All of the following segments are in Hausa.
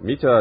mita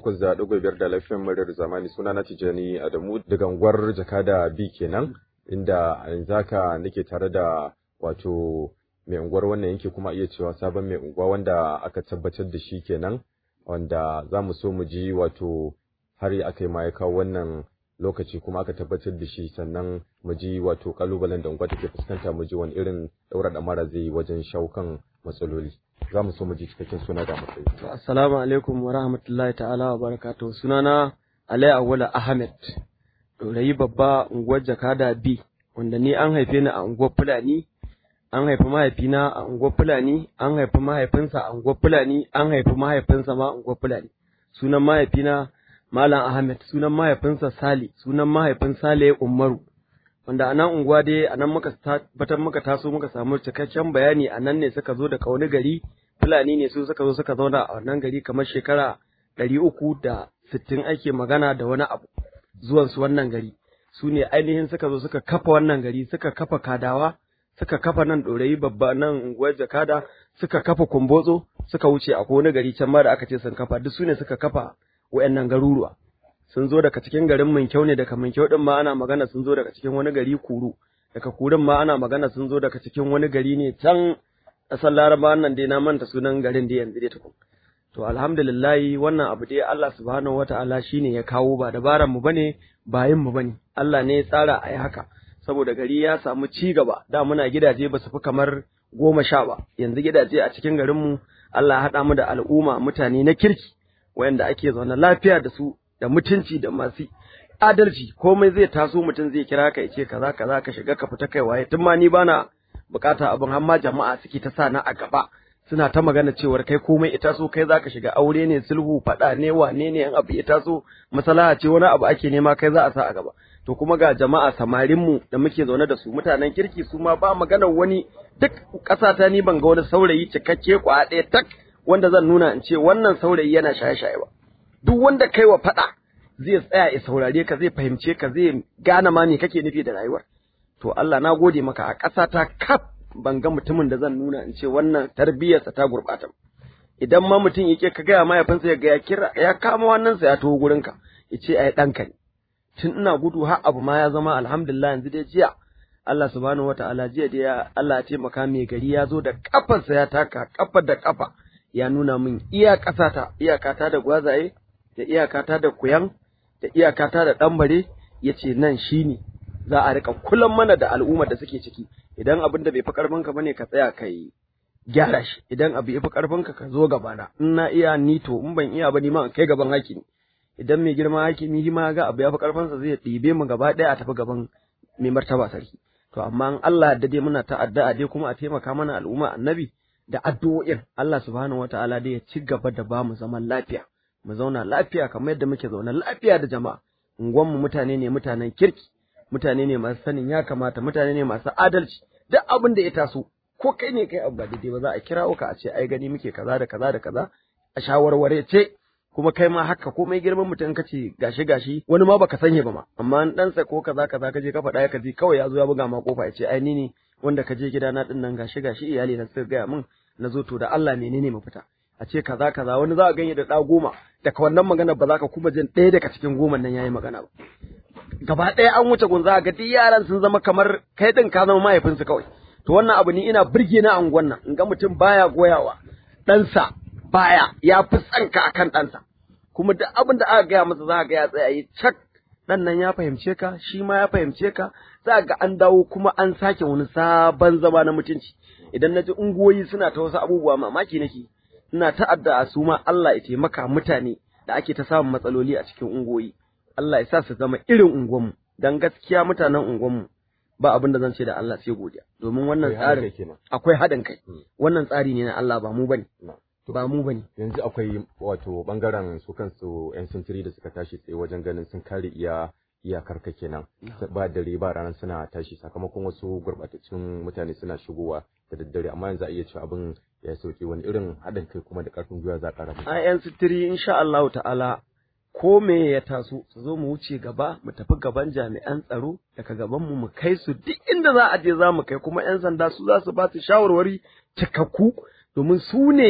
88.5 da lafiyan muryar zamani suna na Tijani Adamu daga unguwar Jakada B kenan inda yanzu haka nake tare da wato mai unguwar wannan yanki kuma iya cewa sabon mai unguwa wanda aka tabbatar da shi kenan wanda za mu so mu ji wato har aka yi ma ya kawo wannan lokaci kuma aka tabbatar da shi sannan mu ji wato kalubalen da unguwa take fuskanta mu ji wani irin daura da mara zai yi wajen shawo kan matsaloli za mu so mu ji cikakken suna da matsayi assalamu alaikum wa rahmatullahi ta'ala wa barakatuh sunana Alai Awala Ahmed Dorayi babba unguwar Jakada B wanda ni an haife ni a unguwar Fulani an haifi mahaifina a unguwar Fulani an haifi mahaifinsa a unguwar Fulani an haifi mahaifinsa ma a unguwar Fulani sunan mahaifina Malam Ahmed sunan mahaifinsa Sali sunan mahaifin Sale Umaru wanda a nan unguwa dai a nan muka tabbatar muka taso muka samu cikakken bayani a nan ne suka zo daga wani gari Fulani ne su suka zo suka zauna a wannan gari kamar shekara ɗari uku da sittin ake magana da wani abu zuwan su wannan gari su ne ainihin suka zo suka kafa wannan gari suka kafa kadawa suka kafa nan ɗorayi babba nan unguwar jakada suka kafa kumbotso suka wuce a wani gari can ma da aka ce sun kafa duk su ne suka kafa wa'annan garuruwa sun zo daga cikin garin Minkyau ne daga Minkyau din ma ana magana sun zo daga cikin wani gari Kuru daga Kurun ma ana magana sun zo daga cikin wani gari ne can ƙasar Laraba nan dai na manta sunan garin da yanzu dai tukun to alhamdulillah wannan abu dai Allah subhanahu wataala shine ya kawo ba dabaran mu bane ba yin mu bane Allah ne ya tsara a yi haka saboda gari ya samu ci gaba da muna gidaje ba su fi kamar goma sha ba yanzu gidaje a cikin garin mu Allah ya haɗa mu da al'umma mutane na kirki wayanda ake zaune lafiya da su da mutunci da masu adalci komai zai taso mutum zai kira ka ya ce kaza kaza ka shiga ka fita kai waye tun ma ni bana bukata abin har ma jama'a suke ta sa na a gaba suna ta magana cewar kai komai ita so kai zaka shiga aure ne sulhu fada ne wane ne yan abu ya taso masalaha ce wani abu ake nema kai za a sa a gaba to kuma ga jama'a samarin mu da muke zaune da su mutanen kirki su ma ba maganar wani duk ƙasata ni ban ga wani saurayi cikakke kwa ɗaya tak wanda zan nuna in ce wannan saurayi yana shaye-shaye ba duk wanda kai wa faɗa zai tsaya ya saurare ka zai fahimce ka zai gane ma me kake nufi da rayuwar to Allah na gode maka a ƙasa ta kaf ban ga mutumin da zan nuna in ce wannan tarbiyyarsa ta gurɓata idan ma mutum yake ka gaya mahaifinsa ya ga ya kira ya kama wannan sa ya taho gurin ka ya ce ai ɗanka ne tun ina gudu har abu ma ya zama alhamdulillah yanzu dai jiya Allah subhanahu wataala jiya dai Allah ya taimaka mai gari ya zo da kafarsa ya taka kafa da kafa ya nuna min iya ƙasata iyakata da gwazaye da iyakata da kuyan da iyakata da ɗanbare ya ce nan shi ne za a riƙa kulan mana da al'ummar da suke ciki idan abin da bai fi ƙarfinka ba ne ka tsaya ka yi gyara shi idan abu ya fi ƙarfinka ka zo gabana in na iya ni to in ban iya ba ni ma in kai gaban hakimi idan mai girma hakimi shi ma ga abu ya fi ƙarfinsa zai ɗibe mu gaba ɗaya a tafi gaban mai martaba sarki to amma in Allah da dai muna ta addu'a dai kuma a taimaka mana al'umma annabi da addu'o'in Allah subhanahu wataala dai ya ci gaba da ba mu zaman lafiya mu zauna lafiya kamar yadda muke zauna lafiya da jama'a unguwanmu mutane ne mutanen kirki mutane ne masu sanin ya kamata mutane ne masu adalci duk abin da ya taso ko kai ne kai abu ba daidai ba za a kirawo ka a ce ai gani muke kaza da kaza da kaza a shawarware ce kuma kai ma haka komai girman mutum ka ce gashi gashi wani ma baka sanya ba ma amma an ɗansa ko kaza kaza ka je ka faɗa ya kaji kawai ya zo ya buga ma kofa ya ce ai ni ne wanda ka je gidana ɗin nan gashi gashi iyali na suka gaya min na zo to da Allah menene mafita a ce kaza kaza wani za a ganye da ɗa goma daga wannan magana ba za ka kuma jin ɗaya daga cikin goman nan yayi magana ba gaba ɗaya an wuce gun za ga duk yaran sun zama kamar kai ɗin ka zama mahaifinsu kawai to wannan abu ni ina burge na anguwan nan in ga mutum baya goyawa ɗansa baya ya fi tsanka akan ɗansa kuma duk abin da aka gaya masa za ga ya tsaya yi cak ɗan nan ya fahimce ka shi ma ya fahimce ka za ga an dawo kuma an sake wani sabon zama na mutunci idan na ji unguwoyi suna ta wasu abubuwa mamaki nake ina ta'adda a su ma Allah ya taimaka mutane da ake ta samun matsaloli a cikin unguwoyi Allah ya sa su zama irin unguwanmu dan gaskiya mutanen unguwanmu ba abin da zan ce da Allah sai godiya domin wannan tsarin akwai haɗin kai wannan tsari ne na Allah ba mu bane ba mu bane yanzu akwai wato bangaren su kansu yan sintiri da suka tashi tsaye wajen ganin sun kare iya iyakar ka kenan ba dare ba ranar suna tashi sakamakon wasu gurbatattun mutane suna shigowa da daddare amma yanzu a iya cewa abin ya sauke wani irin haɗin kai kuma da ƙarfin gwiwa za ƙara a yan sitiri insha Allah ta'ala ko me ya taso su zo mu wuce gaba mu tafi gaban jami'an tsaro daga gaban mu mu kai su duk inda za a je za mu kai kuma yan sanda su za su ba su shawarwari cikakku domin su ne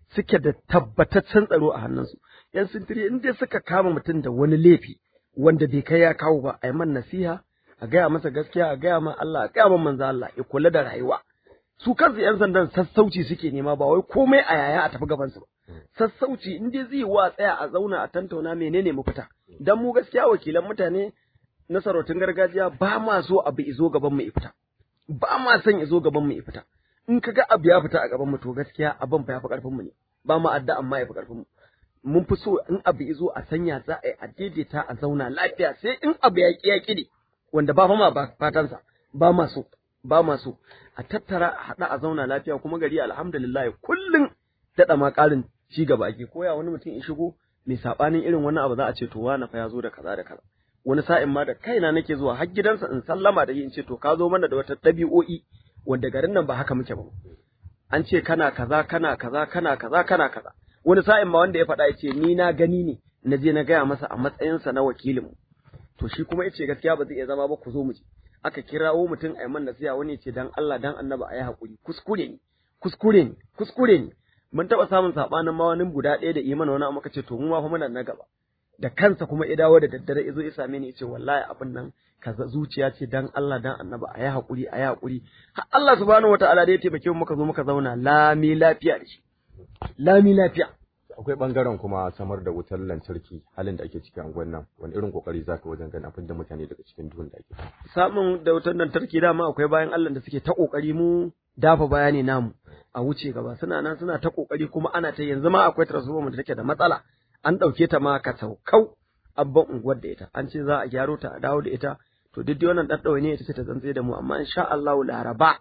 suke da tabbataccen tsaro a hannunsu yan sintiri in dai suka kama mutum da wani laifi wanda bai kai ya kawo ba a yi man nasiha a gaya masa gaskiya a gaya ma Allah a gaya ma manzo Allah ya kula da rayuwa su kansu yan sandan sassauci suke nema ba wai komai a yaya a tafi gaban su ba sassauci in dai zai wa tsaya a zauna a tantauna menene mafita dan mu gaskiya wakilan mutane na sarautun gargajiya ba ma so abu izo gaban mu fita ba ma son izo gaban mu fita in kaga abu ya fita a gaban mu to gaskiya abin fa yafi karfin mu ne ba ma adda amma yafi karfin mu mun fi so in abu izo a sanya za a yi a daidaita a zauna lafiya sai in abu ya ki ya ki wanda ba fa ma ba fatansa ba ma so ba ma so a tattara a haɗa a zauna lafiya kuma gari alhamdulillah kullum daɗa ma ƙarin ci gaba ake koya wani mutum in shigo mai saɓanin irin wannan abu za a ce to wani fa ya zo da kaza da kaza wani sa'in ma da kaina nake zuwa har gidansa in sallama da in ce to ka zo mana da wata ɗabi'o'i wanda garin nan ba haka muke ba an ce kana kaza kana kaza kana kaza kana kaza wani sa'in ma wanda ya faɗa ya ce ni na gani ne na je na gaya masa a matsayinsa na wakilinmu to shi kuma ya ce gaskiya ba zai iya zama ba ku zo mu je aka kirawo mutum a man nasiha wani ce dan Allah dan annaba a yi haƙuri kuskure ne kuskure ne kuskure ne mun taɓa samun saɓanin ma wani guda ɗaya da imana wani amma ce to mu ma fa muna na gaba da kansa kuma ya dawo da daddare ya zo ya same ni ya ce wallahi abin nan kaza zuciya ce dan Allah dan annaba a yi haƙuri a yi haƙuri har Allah subhanahu wataala da ya taimake mu muka zo muka zauna lami lafiya da shi lami lafiya akwai bangaren kuma samar da wutar lantarki halin da ake ciki a nan wani irin kokari zaka wajen ganin abin da mutane daga cikin duhun da ake samun da wutar lantarki dama akwai bayan Allah da suke ta kokari mu dafa bayani namu a wuce gaba suna nan suna ta kokari kuma ana ta yanzu ma akwai transformer da take da matsala an dauke ta ma ka saukau abban unguwar da ita an ce za a gyaro ta a dawo da ita to duk dai wannan daddawa ne ita ce ta zantse da mu amma insha Allah laraba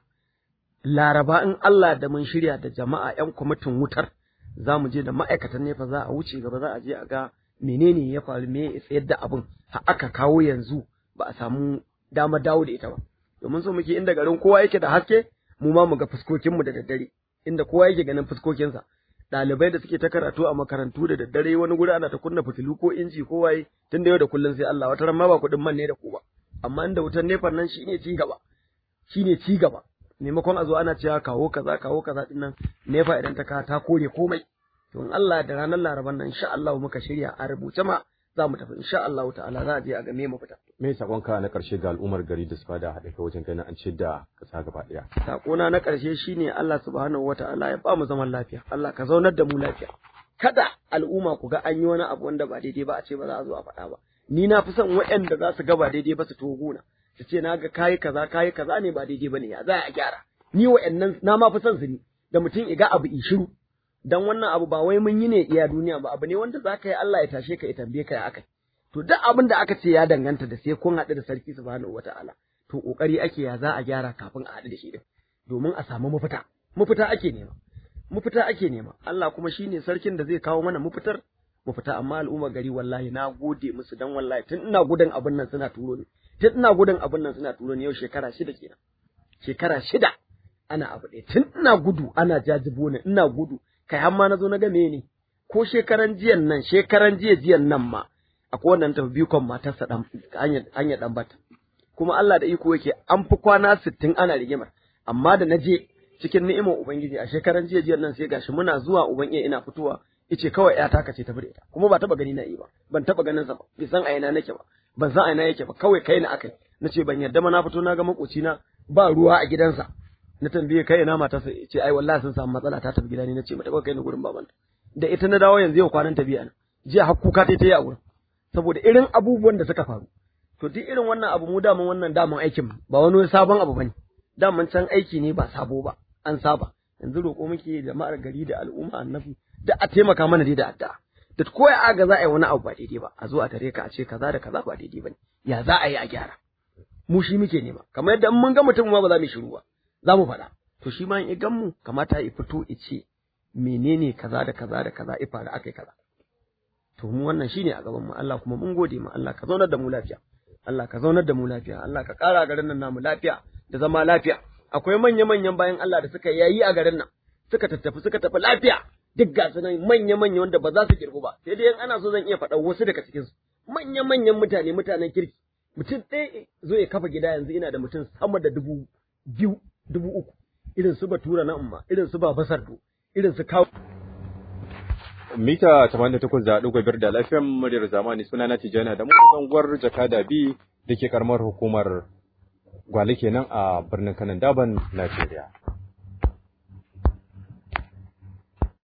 laraba in Allah da mun shirya da jama'a yan kwamitin wutar za mu je da ma'aikatan nefa za a wuce gaba za a je a ga menene ya faru me ya tsayar da abin har aka kawo yanzu ba a samu dama dawo da ita ba domin so muke inda garin kowa yake da haske mu ma mu ga fuskokinmu da daddare inda kowa yake ganin fuskokinsa ɗalibai da suke ta karatu a makarantu da daddare wani guri ana ta kunna fitilu ko inji ko waye tun da yau da kullun sai Allah wata ran ma ba kuɗin man ne da ku ba amma inda wutar nefan nan shine ci gaba shine ci gaba maimakon a zo ana cewa kawo kaza kawo kaza din nan nefa idan ta ka ta kore komai to in Allah da ranar laraban nan insha Allah muka shirya a rubuce ma za mu tafi insha Allah ta'ala za a je a ga me mu fita me sakonka na karshe ga al'ummar gari da su fada haɗe kai wajen ganin an ce da kasa gaba ɗaya sakona na karshe shine Allah subhanahu wata'ala ya ba mu zaman lafiya Allah ka zaunar da mu lafiya kada al'umma ku ga an yi wani abu wanda ba daidai ba a ce ba za a zo a faɗa ba ni na fi son waɗanda za su ga ba daidai ba su togo na su ce na ga kayi kaza kayi kaza ne ba daidai bane ya za a gyara ni wa'annan na ma fi son su ne da mutum iga abu in shiru dan wannan abu ba wai mun yi ne iya duniya ba abu ne wanda za ka yi Allah ya tashe ka ya tambaye ka ya akai to duk abin da aka ce ya danganta da sai kun haɗu da sarki subhanahu wataala to kokari ake ya za a gyara kafin a haɗu da shi din domin a samu mafita mafita ake nema mafita ake nema Allah kuma shine sarkin da zai kawo mana mafitar mafita amma al'umma gari wallahi na gode musu dan wallahi tun ina gudun abin nan suna turo ni tun ina gudun abin nan suna turo ni yau shekara shida kenan shekara shida ana abu ɗaya tun ina gudu ana jajibo ni ina gudu kai har ma na zo na ga ne ko shekaran jiyan nan shekaran jiya jiyan nan ma akwai wannan tafi bikon matarsa dan hanyar dan bata kuma Allah da iko yake an fi kwana sittin ana rigimar amma da na je cikin ni'imar ubangiji a shekaran jiya jiyan nan sai gashi muna zuwa uban iya ina fitowa yace kawai ya taka ce ta bude ta kuma ba taba gani na yi ba ban taba ganin sa ba bai san a ina nake ba ban san a ina yake ba kawai kai na akai nace ban yarda ma na fito na ga makoci na ba ruwa a gidansa na tambaye kai ina matarsa yace ai wallahi sun samu matsala ta tafi gida ne nace mata kai ni gurin babanta da ita na dawo yanzu yau kwanan ta biya jiya har kuka ta yi a wurin saboda irin abubuwan da suka faru to duk irin wannan abu mu daman wannan daman aikin ba wani sabon abu bane daman can aiki ne ba sabo ba an saba yanzu roƙo muke jama'ar gari da al'umma annabi da a taimaka mana dai da addu'a da ko ya aga za a yi wani abu ba daidai ba a zo a tare ka a ce kaza da kaza ba daidai bane ya za a yi a gyara mu shi muke nema kamar yadda in mun ga mutum ma ba za mu shiru ba za mu faɗa to shi ma in gan mu kamata ya fito ya ce menene kaza da kaza da kaza ifa da aka yi kaza to mu wannan shine a gaban mu Allah kuma mun gode mu Allah ka zaunar da mu lafiya Allah ka zaunar da mu lafiya Allah ka ƙara garin nan namu lafiya da zama lafiya akwai manya-manyan bayan Allah da suka yayi a garin nan suka tattafi suka tafi lafiya duk ga su nan manya-manya wanda ba za su kirgu ba sai dai ana so zan iya faɗa wasu daga cikin su manya-manyan mutane mutanen kirki mutum ɗaya zo ya kafa gida yanzu ina da mutum sama da dubu biyu dubu uku irin su batura na umma irin su baba sardo irin su kawo mita 88.5 da lafiyan muryar zamani suna na Tijjani da mu unguwar Jakada B da ke karamar hukumar Gwale kenan a birnin Kanan Daban, Najeriya.